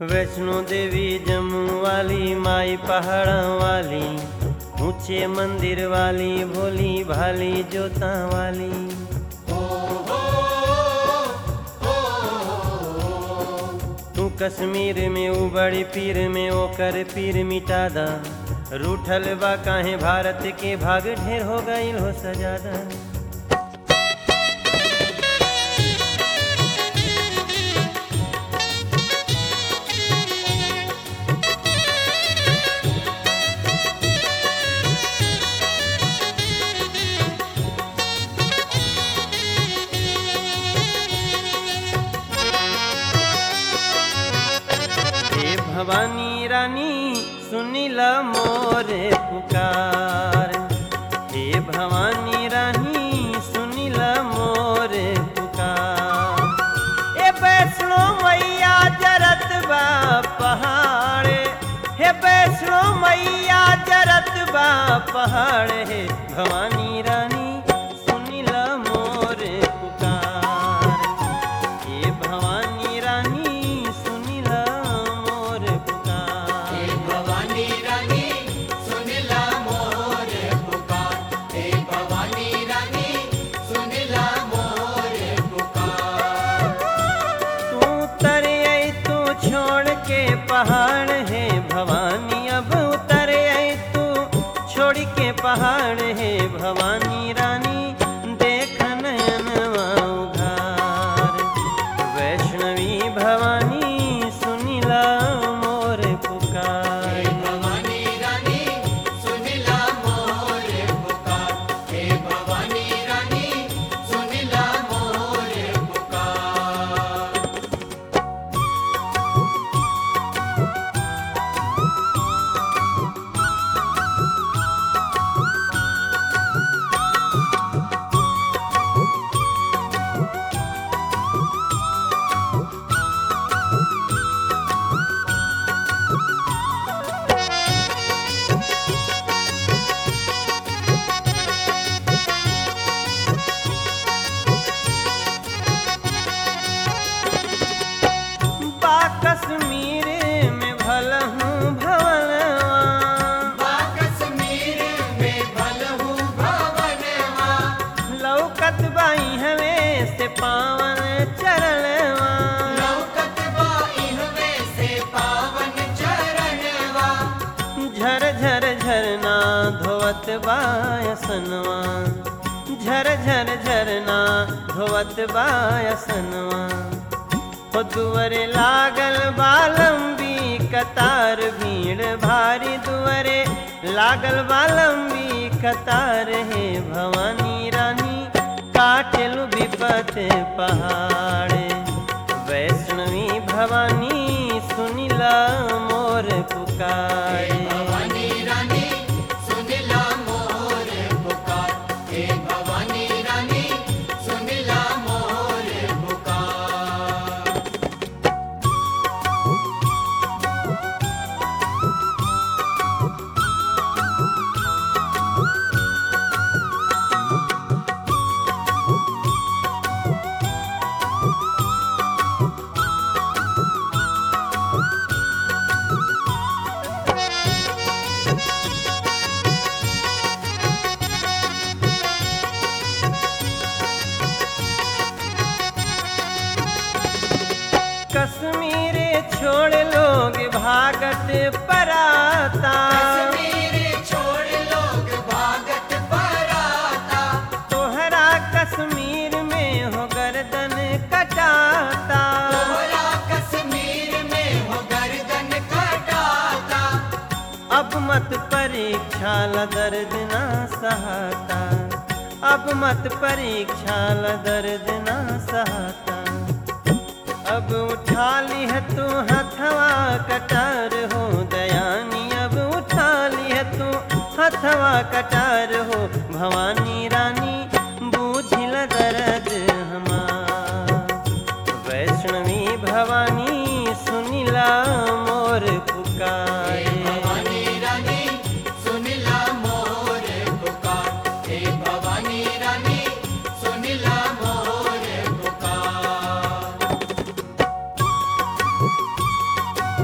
वैष्णो देवी जम्मू वाली माई पहाड़ों वाली ऊंचे मंदिर वाली भोली भाली जोता वाली तू कश्मीर में उबड़ी पीर में ओकर पीर मिटा दा रूठल बा काहे भारत के भाग ढेर हो गईल हो सजादा हे भवानी रानी सुनिल मोर पुकार हे भवानी रानी सुनिल मोर पुकार ए वैष्णो मैया जरत बा पहाड़ हे वैष्णो मैया जरत बा पहाड़ हे भवानी रानी सुनिल मोर पुकार हे भवानी रानी सुनिल मोर पुकार भवानी रानी सुनिला मोर पुकार हे भवानी रानी सुनिला मोर पुकार तू उतर आई तू छोड़ के पहाड़ है भवानी अब उतर आई तू छोड़ के पहाड़ है भवानी रानी देख नयनवा उघार वैष्णवी भवानी सुनिला मोर पुकार भवानी रानी सुनिला मोर पुकार हे भवानी रानी सुनिला मोर पुकार बा कश्मीर में भलहूँ भवनवा बा कश्मीर में भलहु भवनवा लौकत बाई हवे से पावन चरणवा लौकत बा इहवे से पावन चरणवा झर झर झरना धोवत बायसनवा झर झर झरना धोवत बायसनवा हो दुअरे लागल बालंबी कतार भीड़ भारी दुअरे लागल बालंबी कतार हे भवानी रानी काटलु विपत पहाड़ वैष्णवी भवानी सुनिला मोर पुकार भवानी रानी सुनिला मोर पुकार हे भवानी रानी सुनिला मोर पुकार कश्मीर छोड़ लोग भागत पराता कश्मीर छोड़ लोग भागत पराता तोहरा कश्मीर में हो गर्दन कटाता तोहरा कश्मीर में हो गर्दन कटाता अब मत परीक्षा ल दर्द ना सहाता अब मत परीक्षा ल दर्द ना सहाता अब उठा ली है तू हथवा कटार हो दयानी अब उठा ली है तू हथवा कटार हो भवानी रानी बूझिल दर्द हमार वैष्णवी भवानी सुनिला मोर पुकार भवानी रानी सुनिला मोर पुकार हे भवानी रानी सुनिला मोर पुकार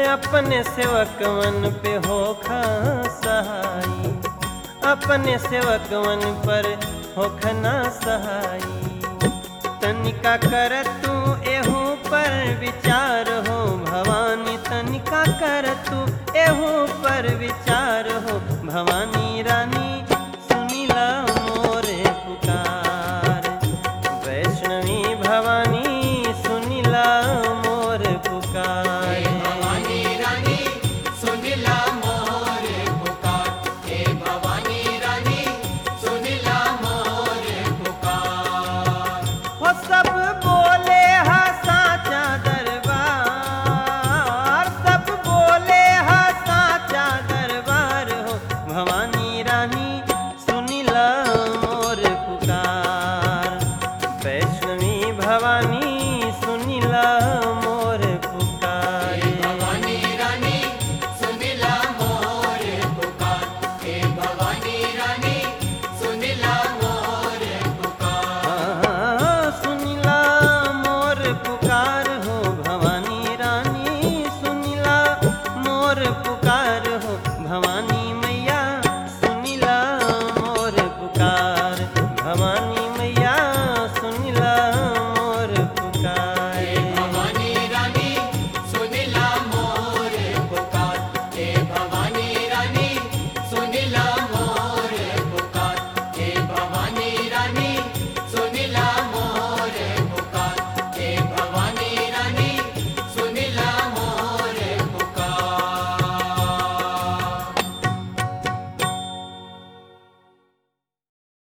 अपने सेवकवन पे होखा सहाई अपने सेवकवन पर होखना सहाई तनिका कर तू एहू पर विचार हो भवानी तनिका कर तू एहू पर विचार